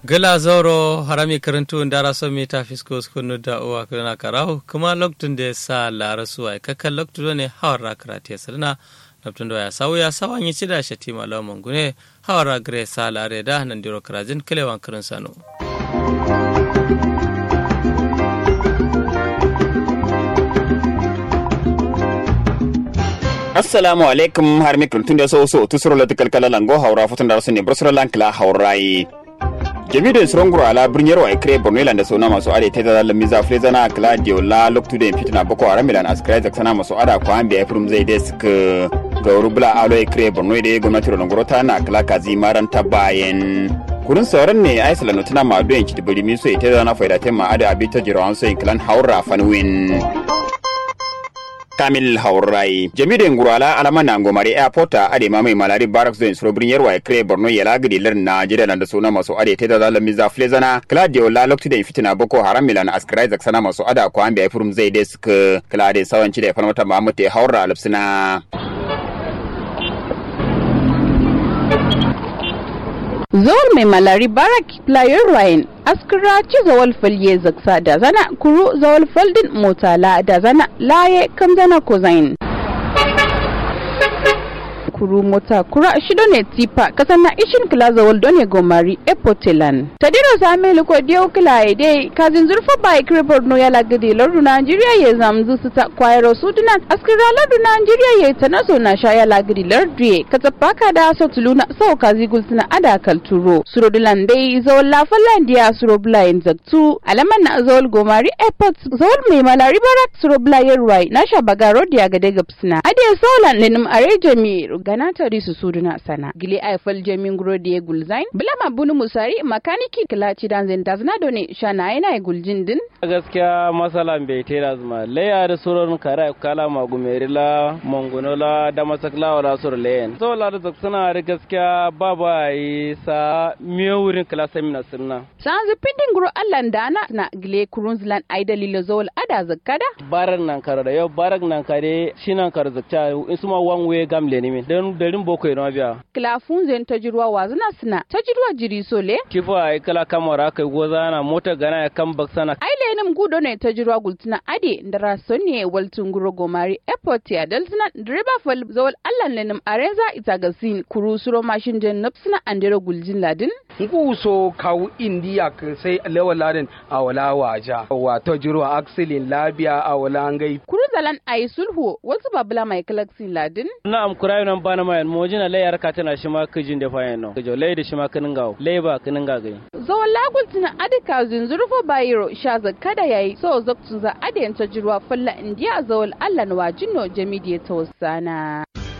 gala zauro harami karantu ndara so mi ta fisko skunu da uwa kana karahu kuma loktun da sa lara suwa kakkan loktu ne hawar karate sirna loktun da ya sawu ya sawan yi cida shati malaman gune hawar gre sa lare da nan diro karajin kilewan karin sano assalamu alaikum har mikron tun da so so tusuro la tikal kala lango haura futun da sunne brosro lankla haurai jami'in surunguru ala birniyar wa ikire borno ilanda sona masu ade ta da lamiza flezana claudio la loktu da fitina boko haram milan askrai da sana masu ada ko an biya furum zai desk ga rubula alo ikire borno da gwamnati ronongoro ta na kala kazi maran ta bayan kurin sauran ne a isla nutuna ma doyen ci dibiri mi so ita da na faida tema ada abita jirawan so in klan haura fanwin kamil haurai jami'in ngurala alama na ngomari airport a ade ma mai malari barracks zone suro birnin yarwa kre borno yala gidi lar najeriya nan da suna masu ade ta da zalami za flezana claudio la lokti da fitina boko haram milan askrai zak sana masu ada ko an biya furum zai desk claudio sawanci da farmata mahamud ya haura alfsina Zawar mai malari barak player Ryan askira ci zawal falye zaksa da zana kuru zawal faldin motala da zana laye kam zana kozain. kuru mota kura shido ne tipa kasan na ishin kila zawal don gomari epotelan tadiro same liko dio kila ide kazin zurfa bai krepor no yala gidi lordu nigeria ye zamzu su ta kwairo sudunan askira lordu nigeria ye tanaso na sha yala gidi lordu katapaka da so tuluna so kazi gulsuna ada kalturo surodulan dai zawal la fallandiya suroblayin zaktu alaman na zawal gomari airport zawal mai malari barak suroblayin ruwai na sha bagaro diya gade gapsina ade solan lenim are jami gana tari su suduna sana gili aifal jamin grodi ya gulzain bilama bunu musari makaniki kilaci dan zin tazna done shana yana guljin din gaskiya masalan bai tera zuma leya da suran kara kala magumeri la mongono la da masakla wala sur leyen so la da zaksana da gaskiya baba yi sa miyo wurin kala semina sunna san zipindin guro allan dana na gile kurunzlan ai dalilo zol ada zakkada barak nan kara da yau barak nan kare shinan kar zakta in suma one way gamle ne min dan darin boko yana biya kilafun zen tajirwa wazuna suna tajirwa jiri sole kifa ai kala kamara kai goza na mota gana ya kan baksana ai lenim gudo ne tajirwa gultuna ade da rason ne waltun guro gomari airport ya daltuna direba fal zawal allan lenim areza itagasin kuru suro mashin jen napsuna andero guljin ladin ngu so kawu indiya ka sai lewa ladin a wala waja wa tajirwa aksilin labiya a wala ngai kuru zalan ai sulhu wasu babula mai kalaksin ladin na'am kurayo nan bana mayan mojina layar ka tana shi ma kijin da fayan no kijo lay da shi ma kinin gawo lay ba kinin ga gai zawon lagul tuna adika zunzurfo bayiro sha zakka da yayi so zaktun za adiyan ta jirwa falla indiya zawon allan wajino jamidiya ta wasana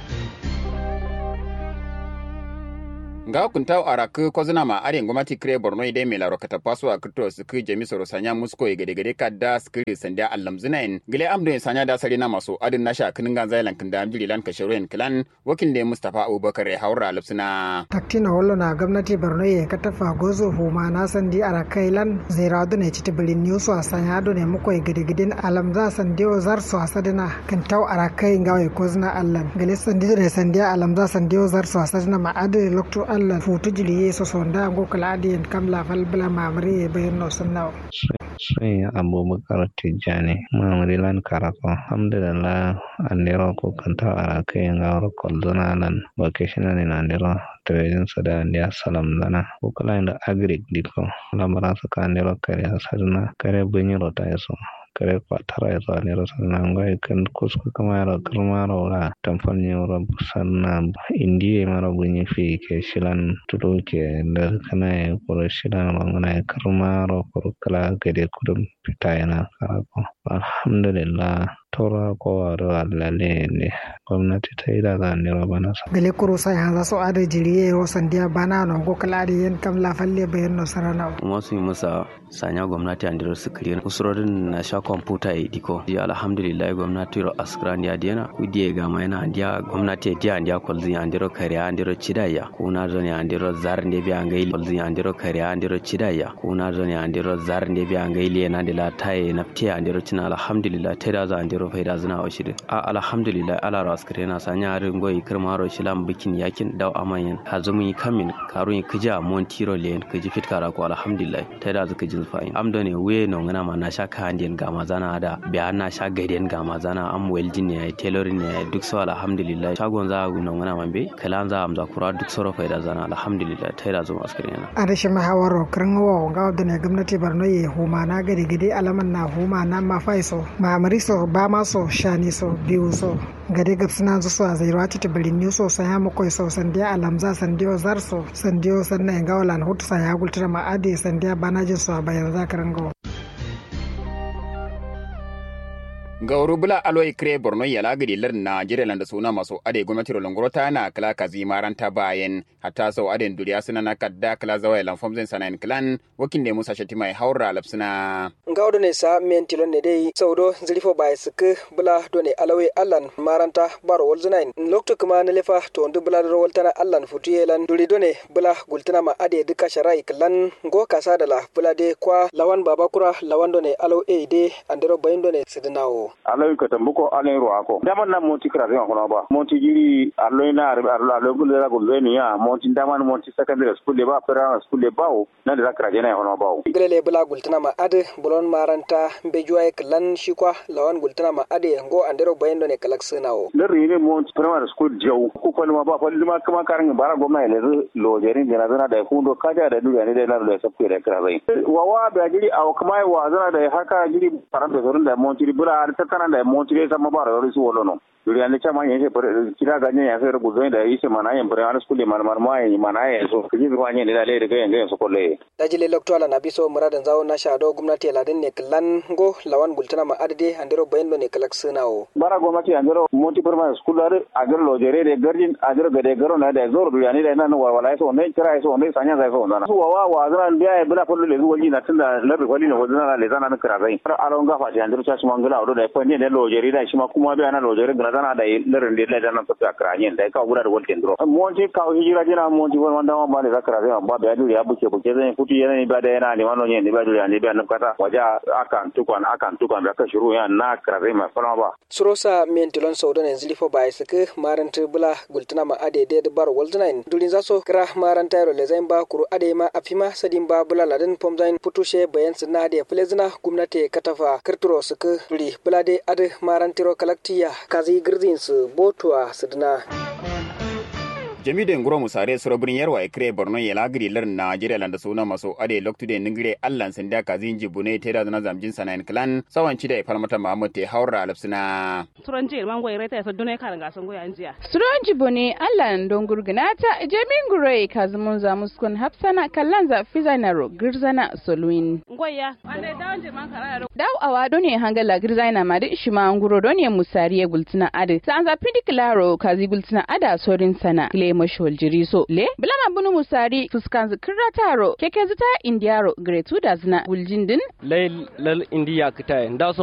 nga kuntaw arak kozuna ma are ngomati kre borno ide me laro kata paso a krito su ku jemi soro sanya musko gade gade kadda skiri sanda allam zinain gile amdo en sanya da sari na maso adin nasha kinin gan zailan kinda amjiri lan kashirin kilan wakil ne mustafa abubakar ya haura lupsina taktina wallo na gwamnati borno ye katafa gozo huma na sandi arakai lan zairadu ne citi bilin news a sanya do ne muko gade gade alam za sandiyo zar so asadina kintaw arakai ngawe kozuna allan gile sandiyo ne sandiya alam za sandiyo zar so asadina ma ade lokto allah futu jili yeso sonda ngo kala adiyen kam la fal bla mamri e bayno sunnaw sai abubakar tijjani mamri lan karako alhamdulillah andiro ko kanta ara kai ngawro koldona lan vacation ni andiro trading sada andia salam dana ko kala inda agri diko lamara saka andiro kare asarna kare bunyiro ta yaso kare kwatara ya zuwa nero sannan gwai kan kuska kama yara karmara wala tamfan ne wura sannan indiya mara bunyi fi ke shilan tudo ke da kana ya kuro shilan rangana ya karmara kuro kala gade kudin fita yana karako alhamdulillah tora kowa da alale ne gwamnati ta yi daga nero bana sa gale kuro sai hanza so ada jiriye wo sandiya bana no go kala adi yen kam la falle bayan no sarana kuma su yi masa sanya gwamnati an dira sukiri usurorin na sha kwamfuta ya diko ya alhamdulillah gwamnati ro askran ya diana kudi ya gama yana andiya gwamnati ya diya andiya kwalzin an dira kariya an dira cidaya kuna zo ne an dira zar ne biya an gaili kwalzin an dira kariya an dira cidaya kuna zo ne an dira zar ne biya an gaili yana da la taye naftiya an dira cina alhamdulillah ta da za an dira andiro faida zina wa shide a alhamdulillah ala ro askare na sanya harin goyi kirma ro shilam bikin yakin daw amanyan hazumi kamin karun kija montiro len kiji fitkara ko alhamdulillah ta da zuka jin fa'in am ne we no ngana ma na sha ka handien ga mazana da biya na sha gaiden ga mazana am welding ne tailoring ne duk so alhamdulillah shagon za no ngana mambe kalan za am za kura duk soro faida zana alhamdulillah ta da zuma askare na a rashin mahawaro kirin wa ga da ne gwamnati Borno ye huma na gadi gadi alaman na huma na ma faiso ma amariso ba ma so shani so biyu so gade gab suna zu so a zairwa ta tabirin ni so san ya makoi so sandiya alamza sandiyo zarso sandiyo sannan ga walan hutu sa ya gultura ma ade sandiya bana jin so a bayan zakarin gawa gauru bula aloi kre borno yala gidi lar najeriya landa suna maso ade gwamnati rolongoro ta na kala kazi maranta bayan hatta sau aden duriya suna na kadda kala zawai lan fomzen sanayin klan wakin ne musa shati mai haura lapsuna ngawdo ne sa men tilon ne dai saudo zilifo bai sike bula do ne alawai allan maranta baro wolzunain lokto kuma na lefa to ndu bula do woltana allan futuyelan duri do ne bula gultana ma ade duka sharai klan go kasa da la bula de kwa lawan babakura lawan do ne alaw e de andero bayin do ne sidinawo aloy ko tambuko alen ro ako daman na monti kra re hono ba monti jiri aloy na aloy ko le ko le ni ya monti daman monti secondary school le ba primary school le ba o na da kra jena hono ba grele bula gultana ma ade bulon maranta be juay klan shikwa lawan gultana ma ade ngo andero bayendo ne kalak sinawo le ri ne monti primary school jaw ko ko ma ba ko ma kama karan bara goma le lo jeri ne na zana da kundo kaja da duniya ne da na da sabke da kra zai wawa ba jiri aw kuma wa zana da haka jiri faranta zorun da monti bula tattara da montire sama ba rawar su wolono duri ande chama yen se kira ganye ya se rubu zoin da ise mana yen pre ana skule man man ma yen mana yen so kiji ko anye da le de yen so kolle dajile lokto ala nabi so muradan zawo na sha do gwamnati ladin ne klan go lawan bultana ma adade andero bayendo ne kalak sunawo bara gwamnati andero monti perma school ar agar lo jere de garjin agar gade garo na da zor duri ane da nan wa wala so ne kira so ne sanya zai so na so wa wa zan biya e bula kullu le zuwa na tunda labi kwali ne wazana le zana na kira zai aron gafa ti andero cha shi mangala odo da ko ne da lo jere da shi ma kuma biya na lo jere zana da larin da da nan tafiya kranyen da ka gura da walkin dro monti ka hijira jina monti won wanda ma da zakara zai ba da yadu ya buke buke zai futu yana ni ba da yana ni wannan ne ba da ne ba nan kata waja akan tukwan akan tukwan da ka shiru ya na kare ma fara ba surosa mentilon saudo ne zilifo ba isike maranta bula gultuna ma ade de bar waldunain durin zaso kra maranta yaro lezain ba kuru ade ma afima sadin ba bula ladan pomzain putushe bayan sinna ade plezina gumnati katafa kirturo suke duri bula de ade marantiro kalaktiya kazi girdin su botuwa sidina jami'in nguro musare surobrin yarwa e kre borno yela giri lar najeriya landa suna maso ade loktude ningire allan sanda kazin jibune te da zana zamjin sanayin clan sawan ci da falmata mahamud te haura alapsina suron jir man goyi reta dune kan ga son goya jiya suron jibune allan don gurgunata jami'in nguro e kazumun za muskun hafsana kallan za fizanaro girzana soluin goya ande dawon jir man kara daw awa done hangala girzana ma da ishima nguro done musariye gultina ade sa an za pidiklaro kazi gultina ada sorin sana mashol jiriso le bilana bunu musari fuskan zikirra taro keke zita indiyaro gretu da zina guljindin lay lal indiya kita da so